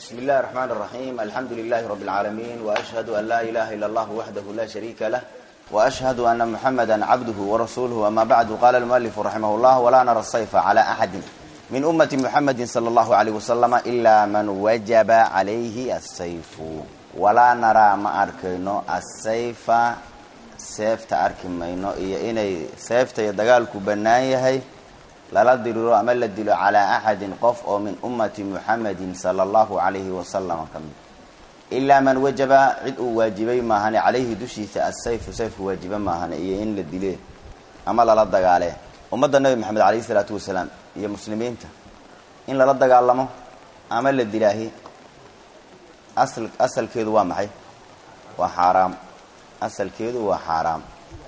بسم الله الرحمن الرحيم الحمد لله رب العالمين وأشهد أن لا إله إلا الله وحده لا شريك له وأشهد أن محمدا عبده ورسوله أما بعد قال المؤلف رحمه الله ولا نرى الصيف على أحد من أمة محمد صلى الله عليه وسلم إلا من وجب عليه السيف ولا نرى ما أركينو السيف seefta arki mayno iyo inay seefta iyo dagaalku bannaan yahay lala diriro ama la dilo calaa axadin qof oo min ummati muxamedin sala allahu calayhi wasalam ka mid ilaa man wajaba cid uu waajibay maahane calayhi dushiisa asayfu sayfku waajiba maahane iyo in la dile ama lala dagaale ummadda nabi maxamed calayhi isalaatu wasalaam iyo muslimiinta in lala dagaalamo ama la dilaahi asal asalkeedu waa maxay waa xaaraam asalkeedu waa xaaraam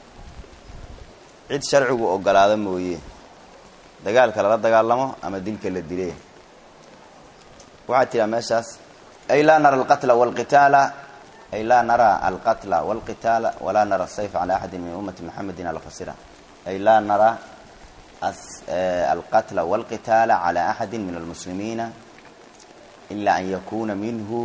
cid sharcigu ogolaado mooye dagaalka lala dagaalamo ama dilka la dile waxaa tiraa meeshaas ay laa nara alqatla walqitaala ay laa nara alqatla walqitaala walaa nara asayfa cala axadin min ummati muxamedin alfasira ay laa nara alqatla walqitaala cala axadi min almuslimiina ila an yakuna minhu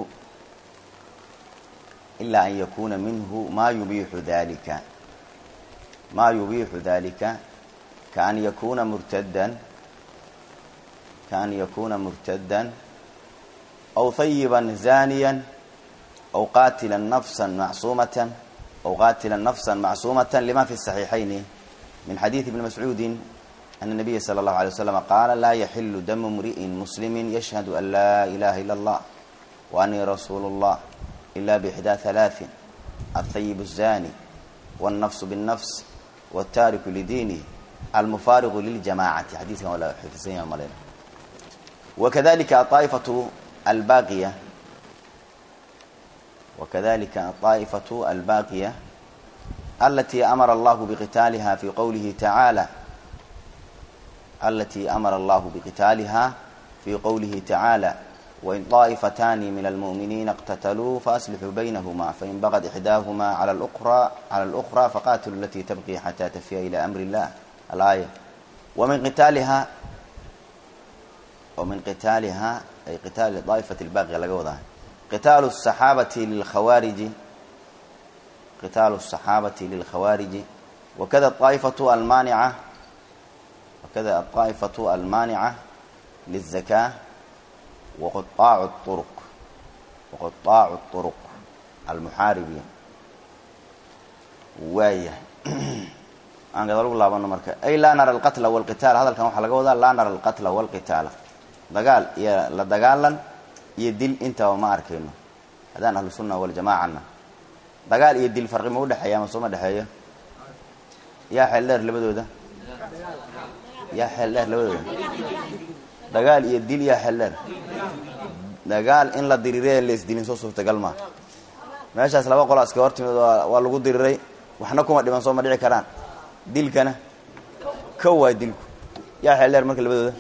إلا أن يكون منه ما يبيح ذلك ما يبيح ذلك كأن يكون مرتدا كأن يكون مرتدا أو طيبا زانيا أو قاتلا نفسا معصومة أو قاتلا نفسا معصومة لما في الصحيحين من حديث ابن مسعود أن النبي صلى الله عليه وسلم قال لا يحل دم امرئ مسلم يشهد أن لا إله إلا الله وأني رسول الله إلا بإحدى ثلاث الثيب الزاني والنفس بالنفس والتارك لدينه المفارق للجماعة حديث ولا حفظين مالين وكذلك الطائفة الباقية وكذلك الطائفة الباقية التي أمر الله بقتالها في قوله تعالى التي أمر الله بقتالها في قوله تعالى وإن طائفتان من المؤمنين اقتتلوا فأصلحوا بينهما فإن بغت إحداهما على الأخرى على الأخرى فقاتلوا التي تبقي حتى تفي إلى أمر الله الآية ومن قتالها ومن قتالها أي قتال طائفة الباغية لقوضها قتال الصحابة للخوارج قتال الصحابة للخوارج وكذا الطائفة المانعة وكذا الطائفة المانعة للزكاة وقطاع الطرق وقطاع الطرق المحاربين وايه aan gadaal ugu laabano marka ay laa nara alqatla walqitaal hadalkan waxaa laga wadaa laa nara alqatla walqitaala dagaal iyo la dagaalan iyo dil intaba ma arkayno haddaan ahlu sunna waljamaacana dagaal iyo dil farqi ma udhexeeya ama sooma dhexeeyo yaa xeel dheer labadooda yaa xeel dheer labadooda dagaal iyo dil yaa xeel dheer dagaal in la diriree laisdilin soo suurtagal maa meeshaas laba qola iska hor timid waa lagu diriray waxna kuma dhiman soo ma dhici karaan dilkana kow waa dilku yaa xeel dheer marka labadooda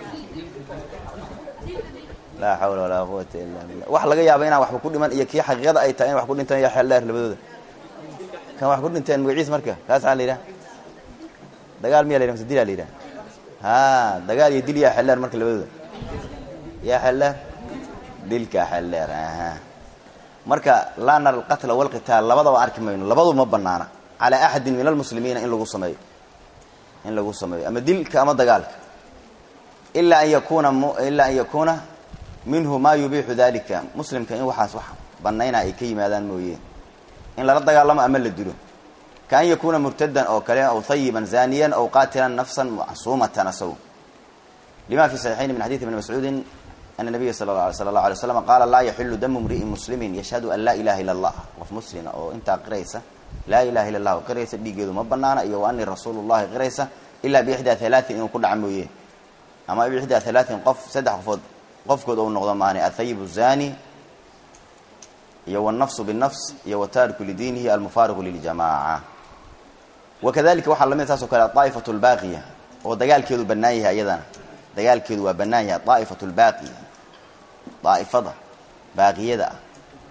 laa xawla walaa quwata illa billah wax laga yaaba inaan waxba ku dhiman iyo kii xaqiiqada ay tahay in wax ku dhintaan yaa xeel dheer labadooda kan wax ku dhinteen magaciis marka kaas aa la yidhaha dagaal miya la yidhaha mase dilaa la yidhaha ha dagaal iyo dil yaa xeel dheer marka labadooda yaa xeel dheer dilkaa xeel dheer aha marka laa nara alqatla walqitaal labadaba arki mayno labadu ma banaana calaa axadin min almuslimiina in lagu sameeyo in lagu sameeyo ama dilka ama dagaalka ilaa an yakuna ilaa an yakuuna minhu ma yubiixu dalika muslimka in waxaas wax banayna ay ka yimaadaan mooye in lala dagaalamo ama la dilo kaan yakuuna murtadan oo kale aw hayiban zaniyan aw qaatilan nafsan macsuumatan asaw lima fi saxiixayn min xadiidi ibni mascuudin ana nabiya sala allahu alay slam qaala laa yaxilu damu mri'in muslimin yashhadu an laa ilaha illa allah qof muslima oo intaa qiraysa laa ilaha illa allah qiraysa dhiigeedu ma banaana iyo wa anii rasuulu llahi qiraysa ilaa biixdaa halaatin inuu ku dhaca mooye ama biixdaa halaatin qof saddex qofood qofkood ou noqdo maani athayib zani iyo wاnafsu bالnafs iyo wataariku lidiinihi almufaariqu liljamaca wakadalika waxaa lamid taas o kale aa'ifatu lbaaqiya oo dagaalkeedu banaan yahay iyadana dagaalkeedu waa banaan yahay aa'ifatu lbaaqiya daa'ifada baaqiyada ah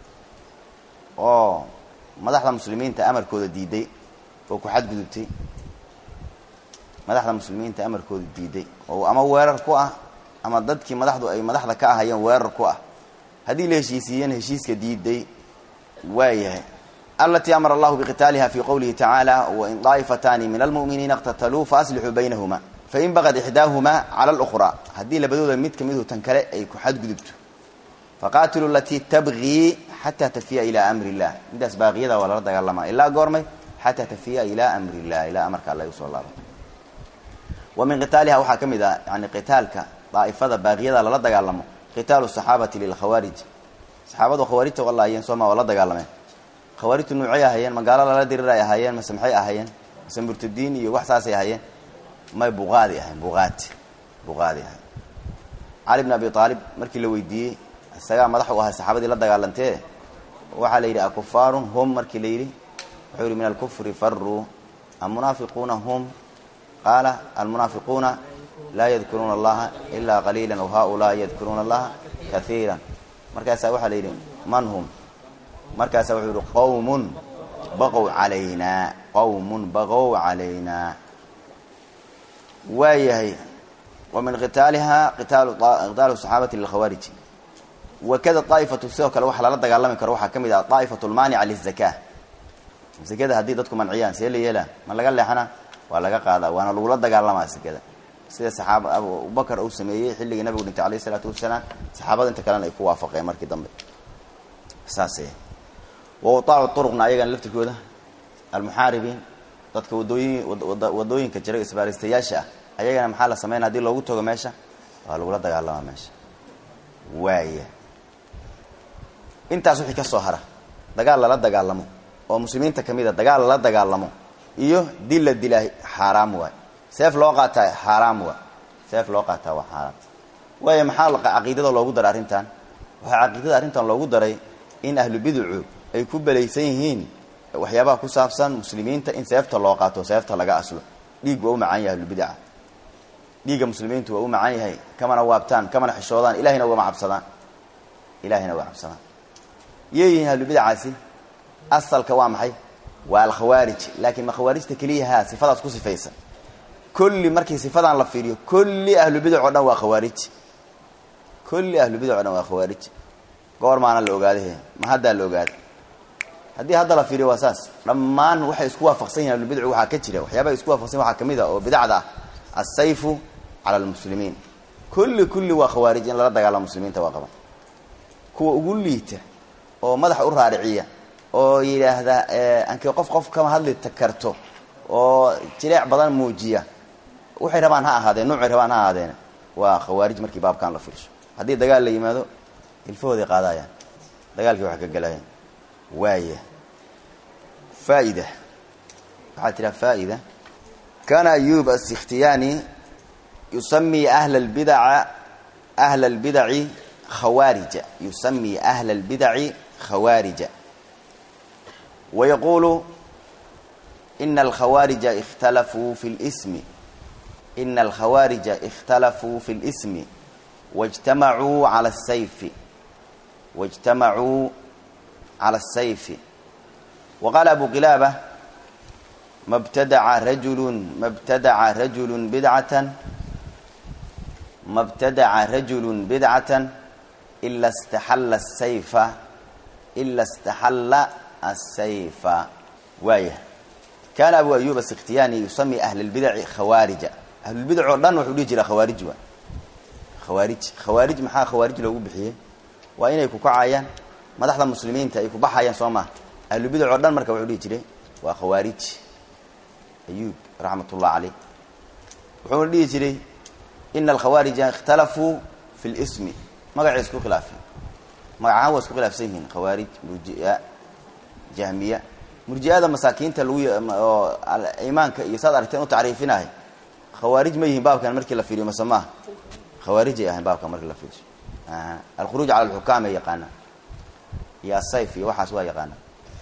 oo madaxda muslimiinta amarkooda diiday oo ku xadgudubtay madaxda muslimiinta amarkooda diiday oo ama weerar ku ah ama dadkii madaxdu ay madaxda ka ahayeen weerar ku ah haddii la heshiisiiyana heshiiska diiday waayahay alatii amara allahu biqitaaliha fi qowlihi tacaala wain daa'ifataani min almu'miniina اqtataluu faaslixuu baynahuma fain bagad ixdaahumaa cala اlأkhraa haddii labadooda mid kamidu tan kale ay ku xadgudubto faqaatiluu alatii tabgii xataa tafiya ilaa amri illah midaas baaqiyada waa lala dagaalamaa ilaa goormay xataa tafiya ilaa amri illah ilaa amarka alla usoo laabo wa min qitaaliha waxaa ka mid ah yani qitaalka daa'ifada baaqiyada lala dagaalamo qitaalu saxaabati lilkhawaarij saxaabadu khawaarijta walaayeen sooma waa la dagaalameen khawaarijtu nuucay ahaayeen magaalo lala dirir ay ahaayeen mase maxay ahaayeen mase murtadiin iyo wax saasay ahaayeen may buqaadi ahayn buqaati buqaadi ahayn cali bn abi aalib markii la weydiiyey isagaa madax u ahay saxaabadii la dagaalantee waxaa la yidhi akufaarun hum markii la yidhi wuxuu yihi min alkufri faruu almunaafiquuna hum qaala almunaafiquuna laa yadkuruuna allaha ilaa qaliila w haulaai yadkuruuna allaha kaiira markaasaa waxaa la yidhi man hum markaasaa wuxuu yihi qawmun baqow calaynaa qawmun baqow calaynaa waayahay wa min qitaaliha qitaalu saxaabati lilkhawaariji wakada daa'ifatu sidoo kale waxa lala dagaalami karo waxaa ka mid ah daa'ifatu lmaanica lizaka zakada haddii dadku manciyaan see la yeelaa ma laga leexana waa laga qaadaa waana lagula dagaalamaa zakada sida saxaaba abubakar uu sameeyey xilligii nabigu dhintay alayh isalaatu wasalaam saxaabada inta kalena ay ku waafaqeen markii dambe saas wa utaacu turuqna ayagana laftirkooda almuxaaribiin dadka wadooyin wadooyinka jira isbaaristayaasha ah ayagana maxaa la sameynaya hadii loogu tago meesha waa lagula dagaalamaa meesha waaya intaas wixii ka soo hara dagaal lala dagaalamo oo muslimiinta ka mid a dagaal lala dagaalamo iyo dil la dilaa xaaraam waay seef loo qaataa xaaraam waay seef loo qaataa waa xaaraam waayo maxaa caqiidada loogu daray arrintan waxaa caqiidada arrintan loogu daray in ahlu biducu ay ku belaysan yihiin waxyaabaha ku saabsan muslimiinta in seefta loo qaato seefta laga aslo dhiig waa u macaan yahay ahlubidaca dhiigga muslimiintu waa u macaan yahay kamana waabtaan kamana xishoodaan ilahayna ugama cabsadaan ilahayna waa cabsadaan yeeyihiin ahlubidacaasi asalka waa maxay waa alkhawaarij laakiin ma khawaarijta keliyaha sifadaas ku sifaysan kulli markii sifadan la fiiriyo kulli ahlubidac o dhan waa khawaarij kulli ahlubidac o dhan waa khawaarij goor maana la ogaadahe ma haddaa la ogaada haddii hadda la fiiriyo waa saas dhammaan waxay isku waafaqsan yihin ahlubidcu waxaa ka jira waxyaabaha isku waafaqsan waxaa kamid a oo bidacda ah asayfu cala almuslimiin kulli kulli waa khawaarij in lala dagaalamo muslimiinta waa qaban kuwa ugu liita oo madaxa u raariciya oo yidhaahda ankii qof qof kama hadli karto oo jileec badan muujiya waxay rabaan ha ahaadeen nuucay rabaan ha ahaadeen waa khawaarij markii baabkan la fiirsho haddii dagaal la yimaado ilfahooday qaadayaan dagaalkii wax ka galayaan waaya faa'ida waxaa tiraa faa'ida kana ayub asikhtiyaani yusami ahla albidaca ahla albidaci khawaarija yusami ahla albidaci khawaarija ويقول إن الخوارج اختلفوا في الاسم إن الخوارج اختلفوا في الاسم واجتمعوا على السيف واجتمعوا على السيف وقال أبو قلابة ما ابتدع رجل ما ابتدع رجل بدعة ما ابتدع رجل بدعة إلا استحل السيف إلا استحل السيف وايه كان أبو أيوب السختياني يسمي أهل البدع خوارج أهل البدع دhan wuxuu dhihi jira khawaarij waa khawaarij khawaarij maxaa khawaarij loogu bixiyey waa inay ku kacayaan madaxda muslimiinta ay ku baxayaan soo maha ahlu bidc oo dhan marka wuxuu dhihi jiray waa khawaarij ayuub raxmat ullah caleyh wuxuuna dhihi jiray ina alkhawaarija ikhtalafuu fi lismi magacay isku khilaafeen magacahaan waa isku khilaafsan yihiin khawaarij murjia jahmiya murjiada masaakiinta lagu oo imaanka iyo saad aragteen u tacriifinahay khawaarij ma yihiin baabkan markii la fiiriyo mase maaha khawaarijay ahayn baabkan markii la fiiriyo alkhuruuj cala alxukaam ay yaqaanaan iyo asayf iyo waxaas waa yaqaanaan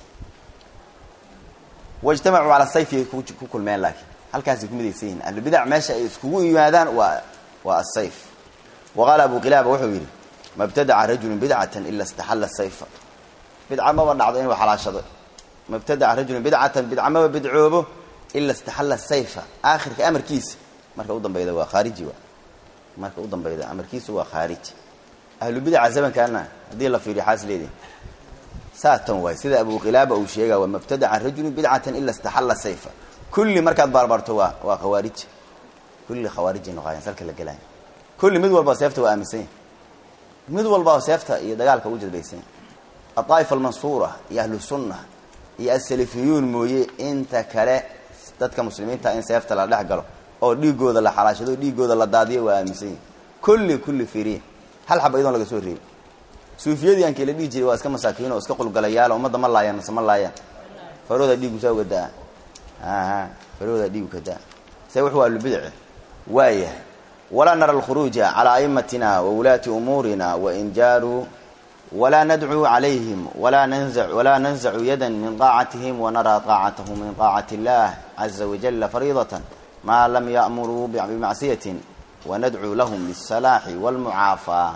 waijtamacuu cala sayfi ku kulmeen laakiin halkaasay ku midaysan yihiin ahlubidac meesha ay iskugu yimaadaan waa waa asayf wa qaala abu qilaaba wuxuu yidhi ma btadaca rajulu bidcatan ila istaxalla sayfa bidca maba dhacdo inuu xalaashado ma btadaca rajulu bidcatan bidca maba bidcoobo ila istaxalla sayfa aakhirka amarkiisa marka u dambayda waa khaariji waa marka u dambayda amarkiisu waa khaariji ahlubidaca zamankaana haddii la fiiriyo xaas leedi saa tan waay sida abuqilaaba uu sheega waa mabtadaca rajulu bidcatan ila istaxalla sayfa kulli markaad baarbaarto waa waa khawaarij kulli khawaarijay noqaayeen salka la gelaya kulli mid walba seefta waa aaminsan yahy mid walba seefta iyo dagaalka ugu jadbaysan yahy aaa'ifa almansuura iyo ahlu sunna iyo asalafiyuun mooye inta kale dadka muslimiinta in seefta la dhex galo oo dhiigooda la xalaashado dhiigooda la daadiyo waa aaminsan yahy kulli kulli fiiriya hal xaba iyadoon laga soo reebin suufiyadii aankii la dhihi jiray waa iska masaakiin oo iska qulgalayaal ummadda ma laayaan mase ma laayaan farooda dhiigu saa uga daa aha farooda dhiigu ka daa se wuxuu ahlubidace waaya walaa nara alkhuruuja calaa aimatina wa wulaati umuurina wain jaaruu walaa nadcuu calayhim walaa nanza walaa nanzacu yadan min daacatihim wanaraa daacatahum min daacati illah caza wajala fariidatan maa lam ya'muruu bimacsiyatin wanadcuu lahum bisalaaxi walmucaafaa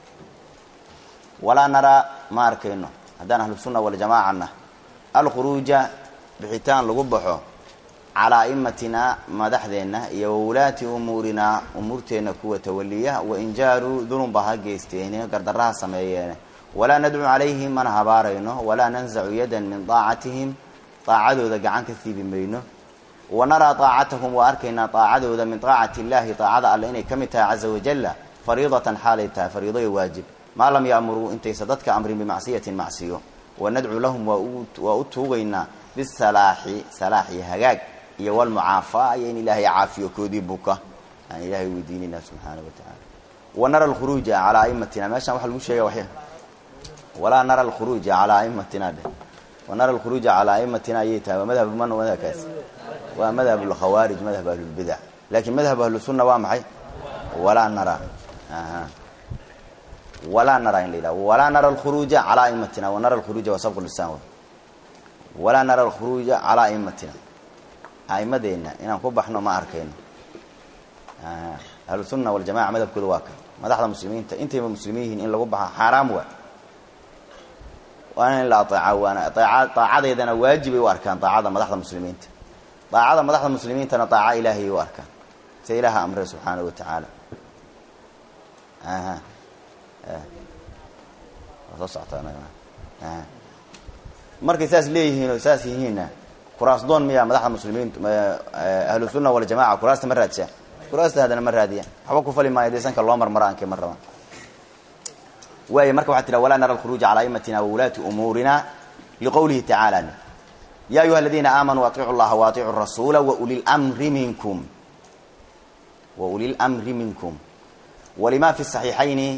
walaa naraa ma arkayno haddaan ahlusunna waljamaacana alkhuruuja bixitaan lagu baxo calaa aimatina madaxdeenna iyo wawulaati umuurinaa umuurteenna kuwa tawaliya wain jaaruu dulunba ha geysteene gardaraha sameeyeene walaa nadcuu calayhim mana habaarayno walaa nanzacu yadan min daacatihim daacadooda gacan ka siibi mayno wanaraa daacatahum waa arkaynaa daacadooda min daacati illahi daacada alle inay ka mid tahay caza wajalla fariidatan xaalay tahay fariido iyo waajib maa lam yaamuruu intaysa dadka amrin bimacsiyatin macsiyo wanadcu lahum waa u tuugaynaa bisalaaxi salaax iyo hagaag iyo walmucaafaa iyo in ilaahay caafiyo koodii buka aan ilaahay weydiinayna subxaana wa tacaala wanara alkhuruuja calaa aimatina meeshaan waxa lagu sheega waxya walaa nara alkhuruuja calaa aimatina dheh wanara alkhuruuja calaa aimatina ayay tahay waa madhab man madhabkaas waa madhab lkhawaarij madhab ahlulbidac laakiin madhab ahlusunna waa maxay walaa nara aha walaa nara in la yidhaha walaa nara alkhuruuja calaa aimatina wanara alkhuruuja waa sabqu lisaan w walaa nara alkhuruuja calaa aimatina aimadeenna inaan ku baxno ma arkayno ahlusunna waljamaca madhabkooda waa ka madaxda muslimiinta intayba muslimiin yihiin in lagu baxa xaaraam waa waana in la aeeca waana daacadeedana waajibay u arkaan daacada madaxda muslimiinta daacada madaxda muslimiintana daaca ilaahay u arkaan sida ilaaha amre subxaana wa tacaala aha soo socotaa markay saas leeyihiin oo saas yihiinna kuraasdoon miyaa madaxda muslimiintu ahlu sunna waljamaca kuraasta ma raadsaa kuraasta haddana ma raadiyaan waxba ku fali maayo dee sanka loo marmaro aankay ma rabaan waay marka waxaa tiraa walaa nara alkhuruuja calaa aimatina wawulaati umuurina liqowlihi tacaala ya ayuha aladiina aamanuu aiicu llaha waaiicu rasuula wauli lmri minkum wauli lmri minkum walima fi saxiixayni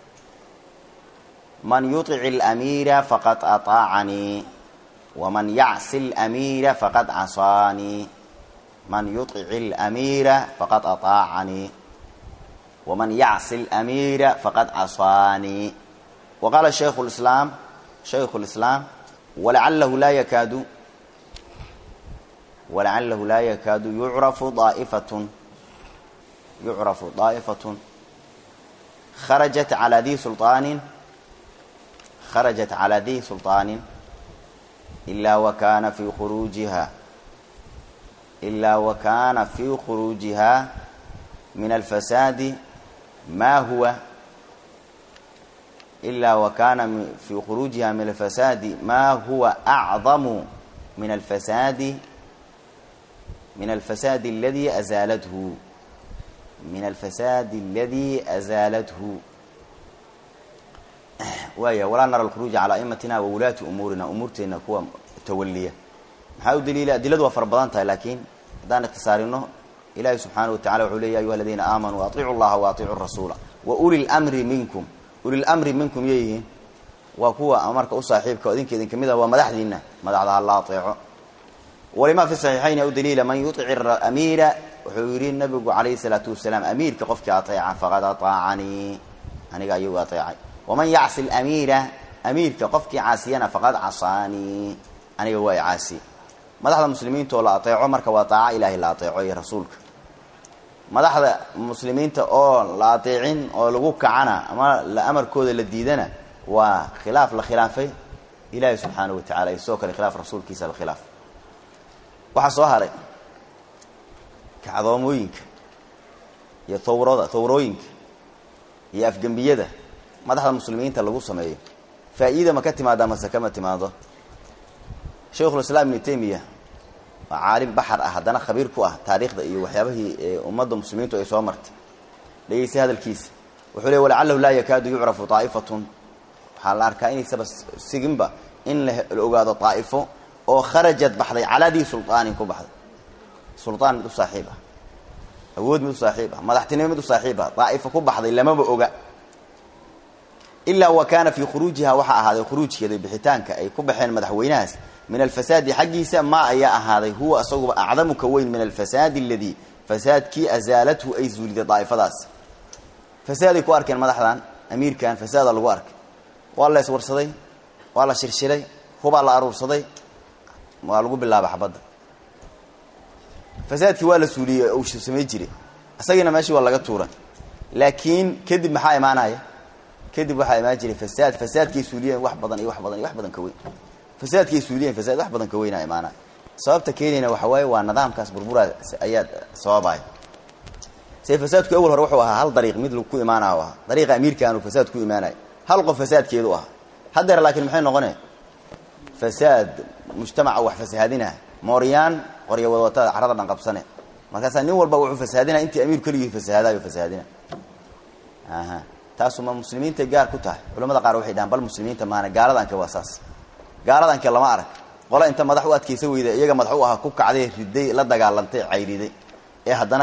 man yuطic اlamiira faqad aطaacanii waman yacsi اlamiira faqad casaanii man yuطic اlamiira faqad aطaacanii waman yacsi اlamiira faqad casaanii waqaala shaykhu اlislaam shaykhu اlislaam walacalahu laa yakaadu walacalahu laa yakaadu yucrafu daa'ifatun yucrafu daa'ifatun kharajat calaa di sulطaanin kharajat calaa di sulطaanin ilaa wakana fii khuruujiha ilaa wakana fii khuruujiha min alfasaadi ma huwa ilaa wakana fii khuruujiha min alfasaadi ma huwa acdamu min alfasaadi min alfasaadi aladi azaalathu min alfasaadi aladi azaalathu waaya walaa nara alkhuruuja calaa aimatina wa wulaati umuurina umuurteena kuwa tawaliya maxaa u daliila adiladu waa fara badan tahay laakiin haddaan ikhtisaarino ilahi subxaana wa tacala wuxuu ley ya ayuha aladiina aamanuu aiicu llaha wa aiicu rasuula wa uli lmri minkum ulilmri minkum yeyihiin waa kuwa amarka u saaxiibka idinka idin kamid ah waa madaxdiina madaxda ha la aeeco walima fi saxiixayni u daliila man yuic amiira wuxuu yidhi nabigu calayhi salaatu wasalaam amiirka qofkii aeeca faqad aطaacanii aniga ayuu aeecay waman yacsi lamiira amiirka qofkii caasiyana faqad casaanii aniga waa caasi madaxda muslimiinta oo la aeeco marka waa daaco ilaahay la aeeco iyo rasuulka madaxda muslimiinta oo la ateecin oo lagu kacana ama la amarkooda la diidana waa khilaaf la khilaafay ilaahay subxaana wa tacala iyo sidoo kale khilaaf rasuulkiisa la khilaaf waxaa soo haray kacdoomooyinka iyo thawrada thawrooyinka iyo afgembiyada madaxda muslimiinta lagu sameeyo faa-iida ma ka timaada mase kama timaado shaykhulislaam ibnu taymiya waa caalim baxar ah haddana khabiir ku ah taariikhda iyo waxyaabahii ummadda muslimiintu ay soo martay dhegeysa hadalkiisa wuxuu le walacalahu laa yakaadu yucrafu aa'ifatun waxaa la arkaa inaysaba siginba in la ogaado daa'ifo oo kharajad baxday calaa dii sulaanin ku baxday sulaan mid u saaxiib ah awood mid u saaxiib ah madaxtinimo mid u saaxiib ah daa'ifo ku baxday lamaba oga ilaa wa kaana fii khuruujiha waxaa ahaaday khuruujkeeda bixitaanka ay ku baxeen madaxweynahaas min alfasaadi xaggiisa maa ayaa ahaaday huwa isaguba acdamu ka weyn min alfasaadi aladii fasaadkii azaalathu ay zuuliday daa'ifadaas fasaaday ku arkeen madaxdan amiirkan fasaada lagu arkay waa la iswarsaday waa la shirshiray hubaa la aruursaday waa lagu bilaaba xabadda fasaadkii waa la suuliyey uu samay jiray isagiina meeshii waa laga tuura laakiin kadib maxaa imaanaya kadib waxaa imaan jiray fasaad fasaadkay suuliyeen wax badan iyo wax badan iyo wax badan ka weyn fasaadkay suuliyeen fasaad wax badan ka weynaa imaanaya sababta keenayna waxa waaye waa nidaamkaas burburaa ayaa sababaya se fasaadku awal hore wuxuu ahaa hal dariiq mid ku imaanaya ahaa dariiqa amiirkaanu fasaad ku imaanaya hal qof fasaadkeedu ahaa haddeer laakiin maxay noqone fasaad mujtamaca wax fasahaadina mooryaan qoryo wadwatada carada dhan qabsane markaasaa nin walba wuxuu fasahaadina intii amiir keligii fasahaadayo fasahaadina aha taasuma muslimiintay gaar ku tahay culamada qaar waxay dhahaan bal muslimiinta maana gaaladanke waa saas gaaladanke lama arag qole inta madax u adkaysa weyda iyaga madax u ahaa ku kacday riday la dagaalantay cayriday ee haddana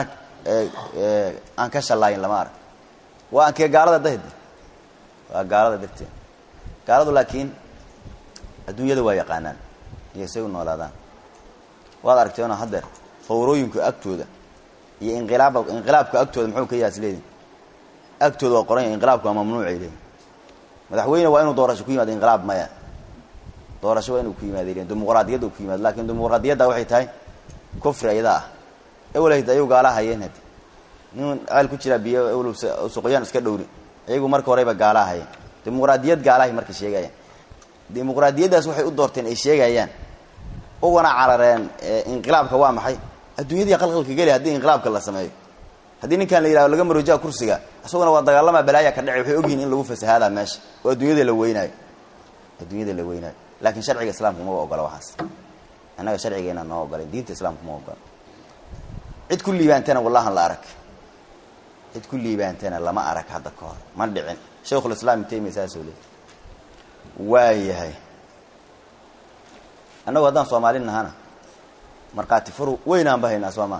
aan ka shallaayin lama arag waa ankee gaalada dahd waa gaalada darteed gaaladu laakiin adduunyada waa yaqaanaan iyo say u noolaadaan waad aragteenoo haddeer fawrooyinku agtooda iyo inqilaab inqilaabka agtooda muxuu ka yaas leedin agtooda waa qoran inqilaabku waa mamnuucay leedin madaxweyne waa inuu doorasho ku yimaado inqilaab maya doorasho waa inuu ku yimaada leedin dimuqraadiyadda ku yimaado laakiin dimuqraadiyadda waxay tahay kufri ayada ah ewlahd ayagu gaalaa hayeen hadi nin ceel ku jiraa biyo ewlow suqyaan iska dhowri iyagu marka horeyba gaalaa hayeen dimuqraadiyad gaalahay marka sheegayaan dimuqraadiyaddaas waxay u doorteen ay sheegayaan ugana carareen inqilaabka waa maxay adduunyadii qalqalka geli haddii inqilaabka la sameeyo haddii ninkan la yidhahdo laga maroojaa kursiga isaguna waa dagaalamaa balaaya ka dhacay waxay ogyihin in lagu fasahaadaa meesha oo adduunyada la weynaayo adduunyada la weynaayo laakiin sharciga islaamku maba ogola waxaas annaga sharcigeena noo ogolay diinta islaamku ma ogola cid ku liibaantana wallahan la arag cid ku liibaantana lama arag hadda ka hor ma dhicin shaykhulislaam ibn taymiya saasoo leey waayahay annagu haddaan soomaali nahana markhaati furu weynaan ba haynaa soomaa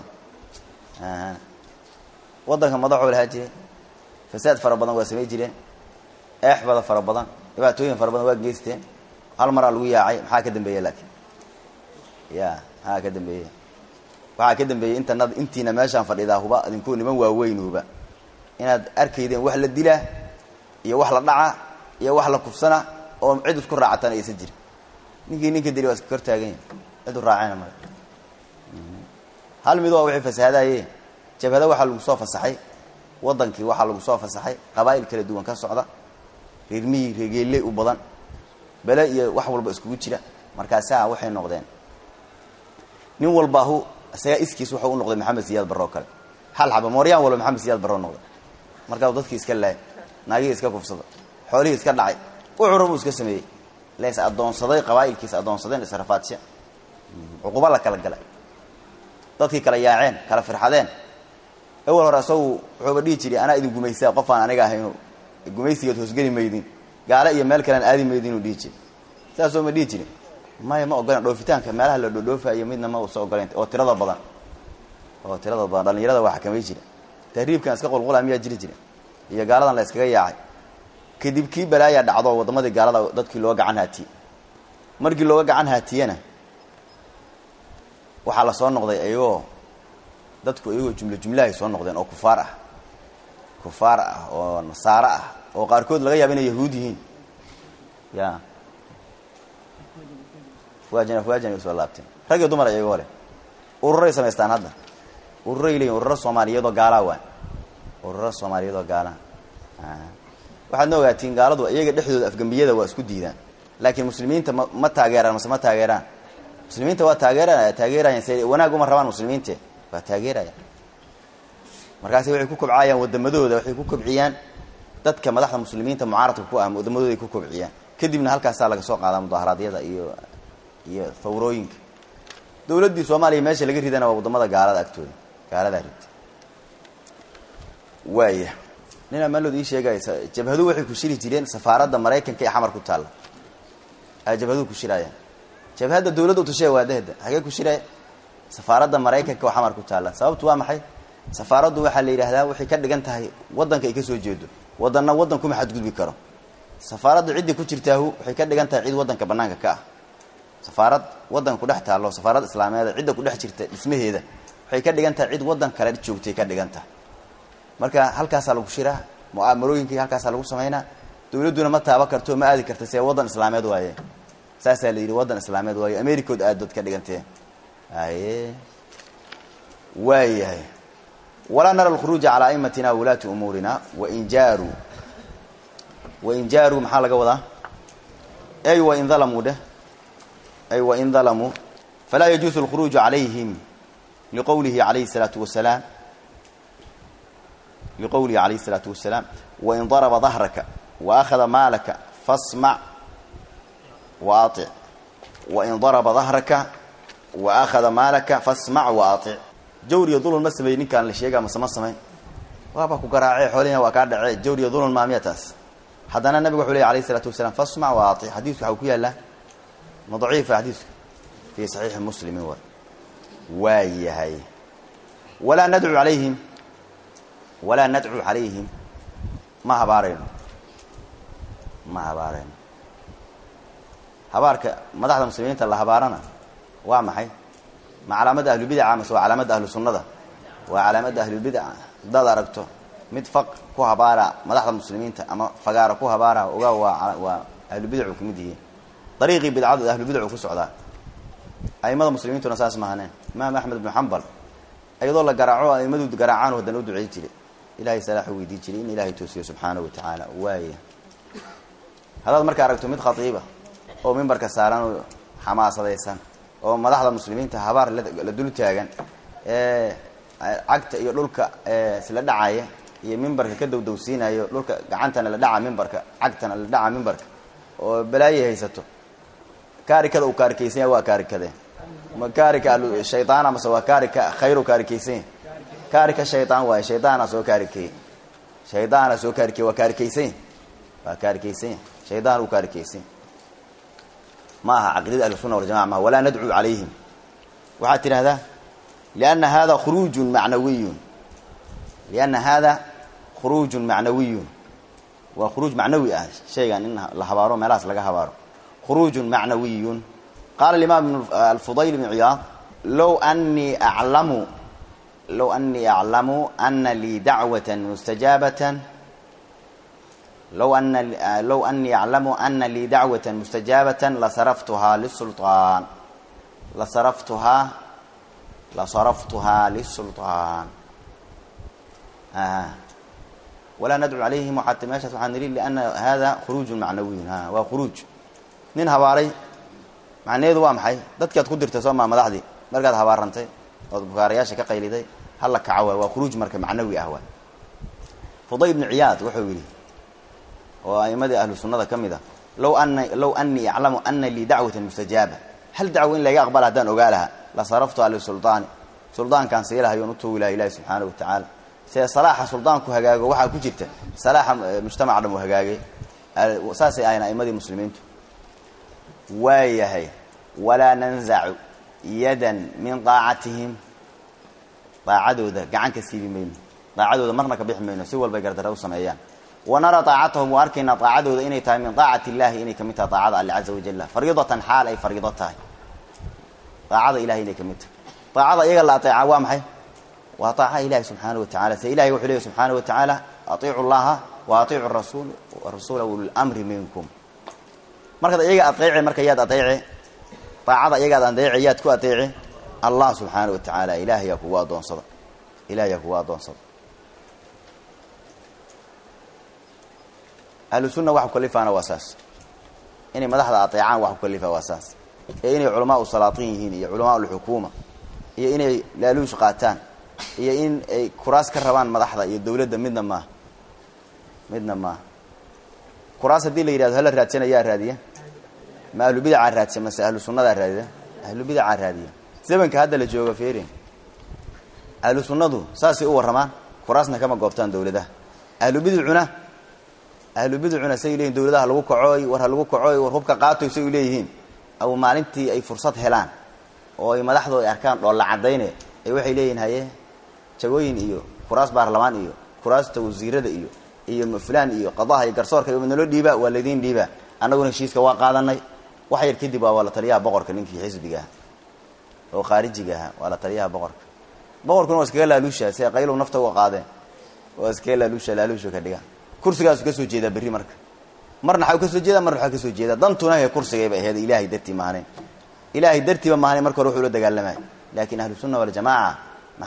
waddanka madaxuu lahaa jiray fasaad fara badan waa samay jireen eexbada fara badan dhibaatooyin fara badan waa geysteen hal maraa lagu yaacay maxaa ka dambeeya laakiin ya maxaa ka dambeeya waxaa ka dambeeyey inta intiina meeshaan fadhidaa huba idinkuu niman waaweyn huba inaad arkaydeen wax la dilaa iyo wax la dhaca iyo wax la kufsana oo cid isku raacatan aysan jirin ninkii ninka dili waa iska kor taagan yahi cid u raacayna male hal mid waa wixii fasahaadaye jabhada waxaa lagu soo fasaxay waddankii waxaa lagu soo fasaxay qabaa'il kala duwan ka socda reermihii reegeelle u badan bele iyo wax walba iskugu jira markaasaa waxay noqdeen nin walbaahu isagaa iskiis wuxuu u noqday maxamed siyaad barro kale hal xaba mooryaan walba maxamed siyaad barro noqday markaasuu dadkii iska laayay naagihii iska kufsada xoolihii iska dhacay ucura buu iska sameeyey lees addoonsaday qabaa'ilkiis addoonsadeen israfaadsha cuquba la kala galay dadkii kala yaaceen kala firxadeen awal hore isagu wuxuuba dhihi jiray anaa idin gumaysaa qofaan aniga ahaynu gumaysigeed hoosgeli maydin gaale iyo meel kalean aadi maydin inuu dhihi jiray saasoo ma dhihi jirin maya ma ogolen dhoofitaanka meelaha la dhoodhoofayo midna ma usa ogolen oo tirada badan oo tirada badan dhalinyarada waa xakamay jira tahriibkan iska qulqula miyaa jiri jira iyo gaaladan la iskaga yaacay kadib kii balaayaa dhacdo waddamadii gaalada dadkii looga gacan haatiyey markii looga gacan haatiyena waxaa la soo noqday ayagoo dadku iyagoo jumlo jumlahay soo noqdeen oo kufaar ah kufaar ah oo nasaaro ah oo qaarkood laga yaaba inay yahuud yihiin ya fuajan fuajan ay usoo laabteen rag iyo dumar iyagoo leh ururay samaystaan hadda ururay leeyihin ururo soomaaliyeedoo gaalaa waan ururo soomaaliyeedoo gaalaa waxaadna ogaatiin gaaladu iyaga dhexdooda afgambiyada waa isku diidaan laakiin muslimiinta ma ma taageeraan mase ma taageeraan muslimiinta waa taageera taageerayaan se wanaag uma rabaan muslimiinte waa taageerayaan markaasi waxay ku kobcaayaan wadamadooda waxay ku kobciyaan dadka madaxda muslimiinta mucaaradka ku ah wadamadooda ay ku kobciyaan kadibna halkaasaa laga soo qaadaa mudaharaadyada iyo iyo thawrooyinka dawladdii soomaaliya meesha laga ridana waa wadamada gaalada agtooda gaaladaa ridta waaya nin amaalood ii sheegay jabhadu waxay ku shiri jireen safaaradda maraykanka ee xamar ku taalla a jabhaduhu ku shiraayaan jabhadda dawladda utashe waadahda hagee ku shiraya safaaradda maraykanka oo xamar ku taalla sababtu waa maxay safaaraddu waxaa la yidhaahdaa waxay ka dhigan tahay waddanka ay ka soo jeedo waddanna waddan kuma xadgudbi karo safaaradda ciddii ku jirtaahu waxay ka dhigan tahay cid waddanka bannaanka ka ah safaarad waddanka kudhex taallo safaarad islaameeda cidda kudhex jirta dhismaheeda waxay ka dhigan tahay cid waddan kale joogtay ka dhigan tahay marka halkaasaa lagu shiraa mu'aamarooyinkii halkaasaa lagu samaynaa dawladduna ma taaba karto ma aadi karta see waddan islaameed waaye saasaa la yidhi waddan islaameed waaye americood aadood ka dhigantee aye waayahay walaa nara alkhuruuja calaa aimatina wulaati umuurina wain jaaruu wain jaaruu maxaa laga wadaa ay wain dalamuu dheh ay wain dalamuu falaa yajuusu alkhuruuju calayhim liqowlihi alayhi الsalaatu wasalaam liqowlihi alayhi الsalaatu wasalaam wain daraba dahraka waakhada maalaka fasmac waaطic wain daraba dahraka waakhada maalaka fasmac waaطic jawr iyo dulun ma sameey ninkaan la sheega mase ma samayn waaba ku garaacee xoolihina waa kaa dhacee jawr iyo dulun maamiya taas haddana nabigu wuxuu ley alayh isalaatu wasalaam fasmac waaطic xadiisku waxau ku yaallaa ma daciifa xadiisku fii saxiixi muslimin war waa yahay walaa nadcu calayhim walaa nadcu calayhim ma habaarayno ma habaarayno habaarka madaxda muslimiinta la habaarana waa maxay ma calaamadda ahlubidaca mase waa calaamadda ahlu sunnada waa calaamadda ahlulbidaca haddaad aragto mid faq ku habaara madaxda muslimiinta ama fagaara ku habaara ogaa waa waa ahlubidacu ka mid yihiin dariiqii bidcadu ahlubidacu ku socdaa aimada muslimiintuna saas mahaneen imaam axmed ibnu xambal iyadoo la garaaco aimadu garaacaan haddana u ducey jiray ilahay salaaxu weydii jiray in ilahay toosiyo subxaana wa tacaala waaya haddaad marka aragto mid khatiiba oo mimbarka saaran oo xamaasadaysan oo madaxda muslimiinta habaar la dul taagan ee cagta iyo dhulka isla dhacaya iyo mimbarka ka dowdowsiinayo dhulka gacantana la dhaca mimbarka cagtana la dhaca mimbarka oo balaayay haysato kaarikada uu kaarikaysanya waa kaarikade ma kaarika shaydaana mase waa kaarika khayru kaarikaysanya kaarika shaydaan waaye shaydaana soo kaarikeeye shaydaana soo kaarikeye waa kaarikaysanya waa kaarikaysanya shaydaan uu kaarikaysanya ma aha caqidada ahlusuna waljamaca maaha walaa nadcuu calayhim waxaad tidhahdaa lianna hada khuruujun macnawiyun lianna hada khuruujun macnawiyun waa khuruuj macnawi ah shaygan in la habaaro meelahaas laga habaaro khuruujun macnawiyun qaala imaam alfudayl bn ciyaad low anii aclamu low anii aclamu ana lii dacwata mustajaabatan low ana low anii aclamu ana lii dacwata mustajaabatan lasaraftuhaa lisulطaan lasaraftuhaa lasaraftuhaa lisulطaan walaa nadcu calayhim waxaat meeshaas waxaa niri liana hada khuruujun macnawiyun a waa khuruuj nin habaaray macnaheedu waa maxay dadkaad ku dirtay soo maa madaxdii markaad habaarantay ood bukaarayaasha ka qayliday hala kaco waay waa khuruuj marka macnawi ah waay fuday ibnu ciyaad wuxuu yidhi oo a'imadii ahlu sunnada ka mid a low ana low anii aclamu ana lii dacwatan mustajaaba hal dacwo in layga aqbala haddaan ogaa lahaa la saraftuha lisuldaani suldaankaan sii lahayoon u tuugi laha ilahi subxaana wa tacaala see salaaxa suldaanku hagaago waxaa ku jirta salaaxa mujtamac dham u hagaagay saasay ahayn a'imadii muslimiintu waayahay walaa nanzacu yadan min daacatihim daacadooda gacan ka siibi mayno daacadooda marna ka bixi mayno si walbay gardara u sameeyaan wanara daacatahum waa arkaynaa daacadooda inay tahay min daacati illahi inay kamid tahay daacada alle caza wajalla fariidatan xaal ay fariido tahay daacada ilahay inay kamid tahay daacada iyaga la ateeca waa maxay waa daaca ilahi subxaana wa tacala se ilahay wuxuu leeya subxaana wa tacaala atiicu llaha wa atiicu rasul rasuula ulilmri minkum markaad iyaga adeece marka yaad adeece daacada iyagaad adeece yaad ku adeece allah subxaana wa tacaala ilahayaa kugu adoonsada ilahayaa kugu adoonsada ahlu sunna wax ukalifaana waa saas inay madaxda adeecaan wax ukalifa waa saas ee inay culamaa u salaatiin yihiin iyo culamaa ulxukuuma iyo inay laaluush qaataan iyo in ay kuraas ka rabaan madaxda iyo dawladda midna maaha midna maaha kuraas haddii la yidhahdo hala raadsan ayaa raadiya ma ahlu bidacaa raadsan mase ahlu sunnadaa raadida ahlu bidacaa raadiya zamanka hadda la jooga ferin ahlu sunnadu saasay u warramaan kuraasna kama goobtaan dawladaha ahlu bidcuna ahlu bidcuna say leeyihin dawladaha lagu kacooy war ha lagu kacooy war hubka qaatoy say u leeyihiin aw maalintii ay fursad helaan oo ay madaxdoo ay arkaan dhoolla cadayne ay waxay leeyihin haye jagooyin iyo kuraas baarlamaan iyo kuraasta wasiirada iyo iyo fulaan iyo qadaha iyo garsoorka iyo naloo dhiiba waa laydiin dhiiba annaguna heshiiska waa qaadanay wax yar kadib waa la taliyaha boqorka ninkii xisbiga aha oo khaarijiga ahaa waa la taliyaha boqorka boqorkuna waa iskaga laaluusha si qaylow nafta uga qaadeen waa iskaga laaluusha laaluusha ka dhiga kursigaasu ka soo jeedaa berri marka marna xaw ka soo jeeda marna waxaa ka soo jeeda dantuna he kursigayba aheed ilaahay dartii maahnayn ilaahay dartiiba maahnayn marka hore wuxuu la dagaalamay laakiin ahlu sunna waljamaaca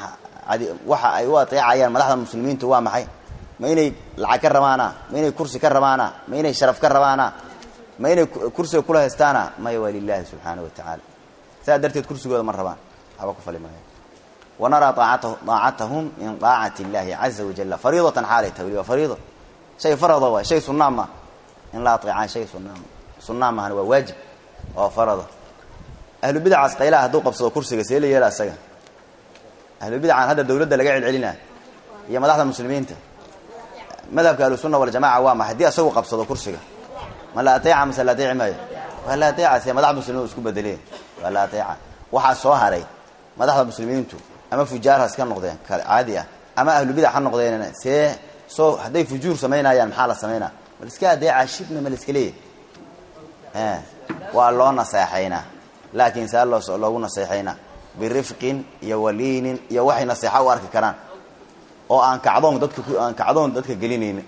waxa ay u ateecayaan madaxda muslimiintu waa maxay ma inay lacag ka rabaana ma inay kursi ka rabaana ma inay sharaf ka rabaana ma inay kursiga kula haystaana maya waa lilahi subxaana wa tacaala saas darteed kursigooda ma rabaan waxba ku fali maayo wanaraa daacatahum min daacati illahi caza wajala fariidatan xaalay tahay waliba fariido shay farada waay shay sunaa ma in la ateecaan shay sunaa sunaa maahan waa waajib oo farada ahlu bidacaas qaylaha hadduu qabsado kursiga see la yeela isaga ahlu bidacaan hadda dawladda laga celcelina iyo madaxda muslimiinta madhabka ahlusunna waljamaca waa ma haddii asagu qabsado kursiga ma la ateeca mase la ateeci maayo waa la ateeca see madaxda muslimiin isku bedeleen waa la ateeca waxaa soo haray madaxda muslimiintu ama fujaar ha iska noqdeen caadi ah ama ahlu bidac ha noqdeen see soo hadday fujuur samaynayaan maxaa la samaynaa ma la iska adeeca shibna ma la iska leeyahy waa loo naseexaynaa laakiin saa loo loogu naseexaynaa birifqin iyo waliinin iyo waxay naseexa u arki karaan oo aan kacdoon dadka aan kacdoon dadka gelinaynin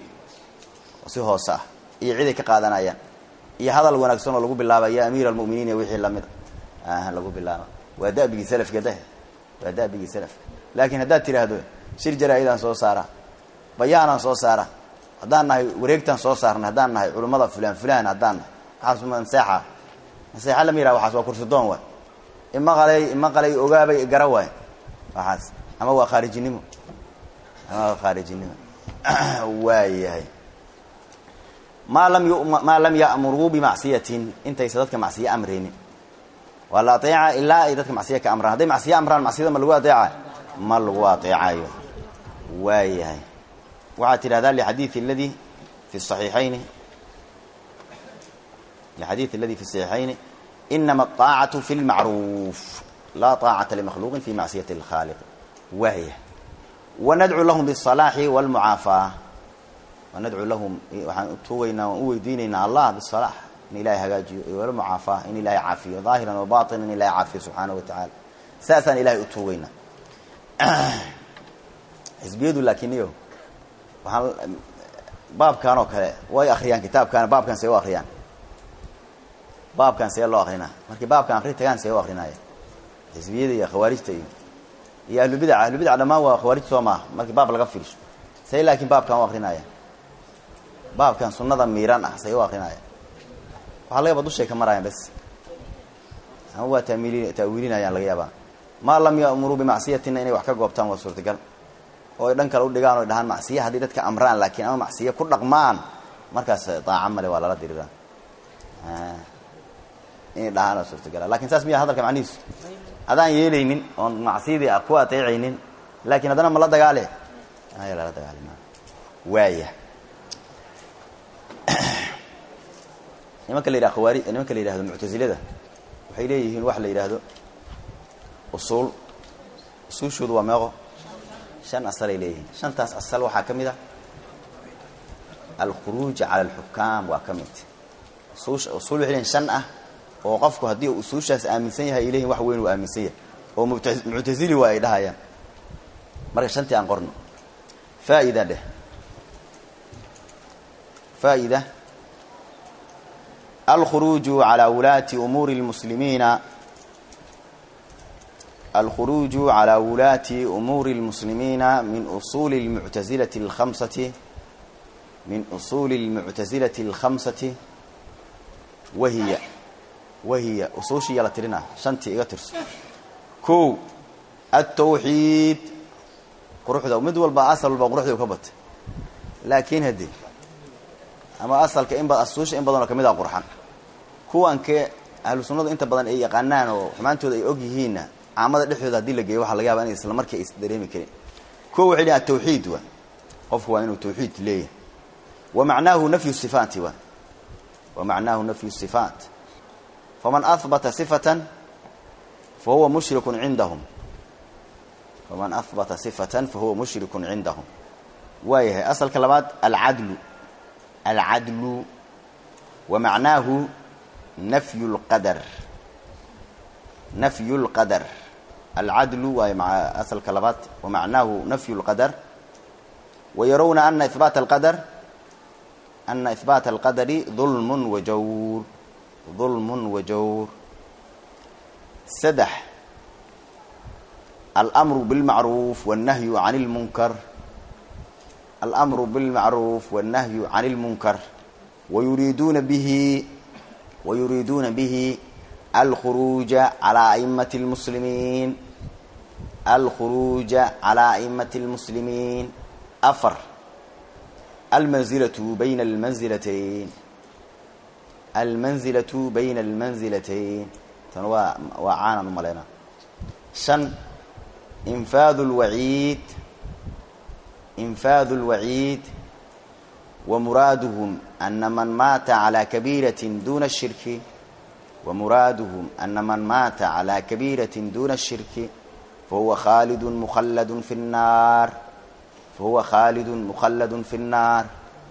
si hoose ah iyo ciday ka qaadanayaan iyo hadal wanaagsan oo lagu bilaaba ya amiir almuminiin iyo wixii lamida ah lagu bilaaba waa dabigii salafka dah waa dabigii salafka laakiin haddaad tiraahdo shir jaraa-idaan soo saara bayaanaan soo saara haddaan nahay wareegtaan soo saarnay haddaan nahay culummada fulaan fulaan haddaan nahay waxaas naseexa naseexa lama yiraha waxaas waa kursidoon waay ima qalay ima qalay ogaabay gara waay waxaas ama waa khaarijinimo ama waa khaarijinimo waayahay maa lam maa lam ya'muruu bimacsiyatin intaysa dadka macsiye amraynin waa la ateeca ilaa ay dadka macsiye ka amraan hadday macsiye amraan macsiyada ma lagu ateeca ma lagu ateecayo waayahay waxaad tidhahdaa lixadiid aladi fi saxiixayni lixadiid aladi fi saxiixayni inama aطaacatu fi lmacruuf laa طaacata limakhluuqin fi macsiyati اlkhaaliq waaya wanadcu lahum biالصalaaxi wاlmucaafaa wanadcu lahum waxaan tuugaynaa waan u weydiinaynaa allah biالصalaax in ilahay hagaajiyo iyo walmucaafaa in ilahay caafiyo ظaahiran wa baطina in ilahay caafiyo subxaanaه wa tacaala saasaan ilahay u tuugaynaa xisbiyadu laakiin iyo waxaan baabkan oo kale way akriyaan kitaabkan baabkan see u akriyaan baabkan see loo akrinaa markii baabkan akri tagaan see u akrinaya xisbiyada iyo khawaarijta iyo iyo ahlubidac ahlubidac dhammaan waa khawaarij soo maaha markii baab laga fiirsho say laakiin baabkan u akrinaya baabkan sunada miiran ah say u akrinaya waxaa laga yaba dushay ka marayaan bas ama waa taamili taawiilinayaan laga yaabaa maa lam ya'muruu bimacsiyatina inay wax ka goobtaan waa suurtagal oo ay dhan kale u dhigaan o dhahaan macsiye haddii dadka amraan laakiin ama macsiye ku dhaqmaan markaas daaca male waa lala diriraa inay dhahaan waa suurtagala lakin saas miya hadalka macnihiisu adaan yeelaynin oon macsiyadii a ku ateecaynin laakiin haddana ma la dagaale aya lala dagaali ma waaya nimanka la yidhaha khawaari nimanka la yidhahdo muctazilada waxay leeyihiin wax la yidhaahdo usuul usuushoodu waa meeqo shan asalay leeyihiin shantaas asal waxaa ka mid a alkhuruuj cala alxukaam waa ka mid usuul waxay leeyihin shan ah oo qofku haddii usuushaas aaminsan yahay ay leeyihin wax weyn uu aaminsan yahay oo muctazili waa ay dhahayaan marka shantii aan qorno faa'ida dheh faa'ida alkhuruuju calaa wulaati umuuri اlmuslimiina alkhuruuju calaa wulaati umuuri اlmuslimiina min usuuli اlmuctazilati اlkhamsati min usuuli اlmuctazilati اlkhamsati wahiya wahiya usuushiiya la tirinaa shantii iga tirso ko altawxiid quruxda mid walba asal walba quruxda u ka batay laakiin haddii ama asalka in ba asuusha in badan oo kamid a qurxan kuwankee ahlu sunnadu inta badan ay yaqaanaan oo xumaantooda ay og yihiinna caamada dhexdooda hadii la geeyo waxaa laga yaba in isla markii ay isdareemi karin kuwa waxay leeyahay atawxiid waa qofku waa inuu tawxiid leeyahay wa macnaahu nafyu sifaati waa wa macnaahu nafyu sifaat faman ahbata sifatan fa huwa mushrikun cindahum faman ahbata sifatan fa huwa mushrikun cindahum waayahay asalka labaad alcadlu alcadlu wa macnaahu nafyu lqadar nafyu lqadar alcadlu waayo maa asalka labaad wa macnaahu nafyu lqadar wa yarawna ana ihbaat alqadar ana ihbaata alqadari dulmun wa jawr dulmun wa jawr saddex almru bilmacruuf wannahyu can lmunkar almru bilmacruuf wannahyu can lmunkar wayuriiduuna bihi wayuriiduuna bihi alkhuruuja calaa aimati lmuslimiin alkhuruuja calaa aimati lmuslimiin afar almanzilatu bayna almanzilatayn almanzilatu bayna almanzilatayn tan waa waa caanan u malaynaa shan infaadu lwaciid infaadu lwaciid wamuraaduhum ana man maata calaa kabiiratin duna shirki wamuraaduhum ana man maata calaa kabiiratin duna shirki fahuwa khaalidun mukhalladun fi nnaar fahuwa khaalidun mukhalladun fi nnaar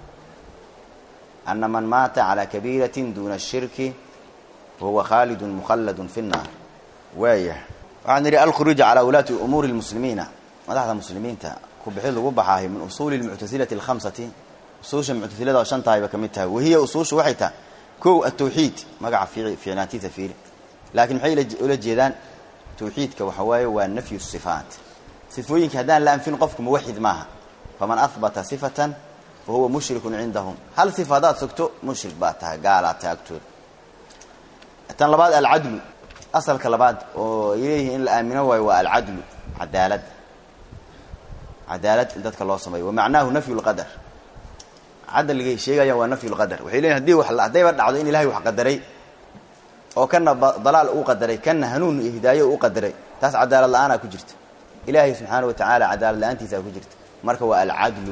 ana man maata calaa kabiiratin duna shirki fahuwa khaalidun mukhalladun fi nnaar waayah waxaan nidhi alkhuruuj calaa wulaati umuuri lmuslimiina madaxda muslimiinta kubixid lagu baxaahay min usuuli lmuctasilati alkhamsati usuusha muctasilada oo shan tahayba ka mid tahay wahiya usuusha waxay tahay kow atawxiid magaca fiicnaantiisa fiiri laakiin maxay ula jeedaan tawxiidka waxa waaye waa nafyu sifaat sifooyinka haddaan la anfin qofku muwaxid maaha faman ahbata sifatan fa huwa mushrikun cindahum hal sifa haddaad sogto mushrik baa tahay gaalaa tahay agtooda tan labaad alcadlu asalka labaad oo ay leeyihiin in la aamino waayo waa alcadlu cadaalad cadaalad in dadka loo sameeyo wa macnaahu nafyu lqadar cadligay sheegayaan waa nafyu lqadar waxay leeyihin hadii haddayba dhacdo in ilahay wax qadaray oo kana dalaal uu qadaray kana hanuun iyo hidaayo u qadaray taas cadaalad la-aanaa ku jirta ilaahay subxaana wa tacaala cadaalad la-aantiisaa ku jirta marka waa alcadlu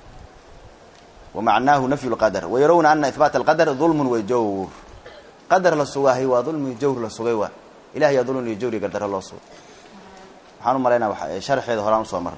wa macnaahu nafyu lqadar wayarawna ana ihbaat alqadar dulmun wa jawr qadar la sugaahay waa dulmi iyo jawr la sugay waa ilahay yaa dulmi iyo jawr iyo gardaro loo sugay waxaan u malaynaa sharxeeda horaan usoo marnay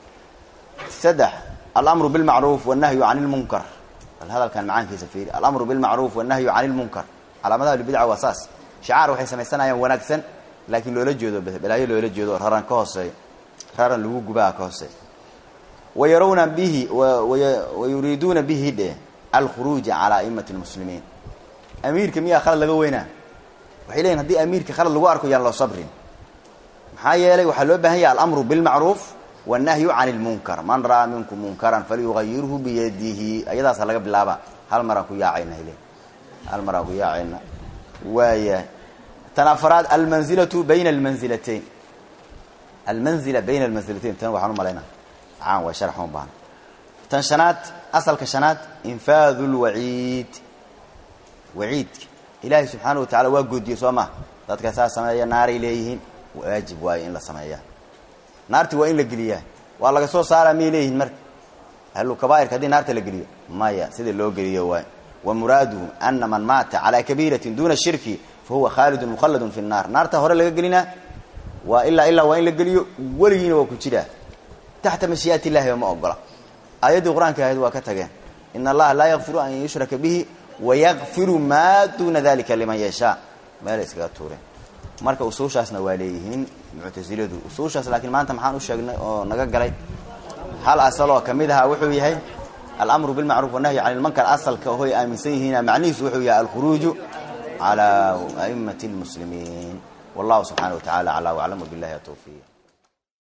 saddex alamru bilmacruuf wannahyu can lmunkar bal hadalkan macaankiisa fiiri alamru bilmacruuf wannahyu can lmunkar calaamadaha lbidca waa saas shicaar waxay samaysanayaan wanaagsan laakiin loola jeedo balaayo loola jeedo raran ka hooseeyo raran lagu gubaa ka hooseeyo wayarawna bihi wayuriiduuna bihi dhe alkhuruuja calaa aimati lmuslimiin amiirka miyaa khalad laga weynaa waxay leeyihin hadii amiirka khalad lagu arko yaan loo sabrin maxaa yeelay waxaa loo baahan yahay alamru bilmacruuf wannahyu can lmunkar man ra'aa minkum munkaran falyugayirhu biyadihi ayadaasa laga bilaaba hal maraan ku yaacayna hale hal maraan ku yaacayna waaya tan afaraad almanzilatu bayna almanzilatayn almanzila bayna almanzilatayn tan waxaan u malaynaa caan waa sharx uma baahna tan shanaad asalka shanaad infaadu lwaciid waciidka ilaahay subxaana wa tacala waa goodiyey soo maha dadka saa sameeya naaray leeyihiin waajib waayo in la sameeyaa naarti waa in la geliyaa waa laga soo saaraa miyay leeyihiin marka ahlu kabaairka haddii naarta la geliyo maya sida loo geliyo waay wa muraaduhu ana man maata calaa kabiiratin duna shirki fa huwa khaalidun mukhalladun fi nnaar naarta hore laga gelinaa waa ilaa ilaa waa in la geliyo weligiina waa ku jiraa taxta mashii'at illahi ma ogola aayaddii qur-aanka ahayd waa ka tageen ina allaha laa yakfiru an yushraka bihi wayakfiru maa duuna dalika liman yashaa meelay iskaga tuureen marka usuushaasna waa leeyihiin muctasiladu usuushaas laakiin maanta maxaan u sheegnay oo naga galay hal asal oo kamid ahaa wuxuu yahay alamru bilmacruuf wannahyi can ilmunkar asalka hoy aaminsan yihiina macnihiisu wuxuu yahay alkhuruuju calaa aimati lmuslimiin wallahu subxaana wa tacala aclaa waclam wabillahi atawfiiq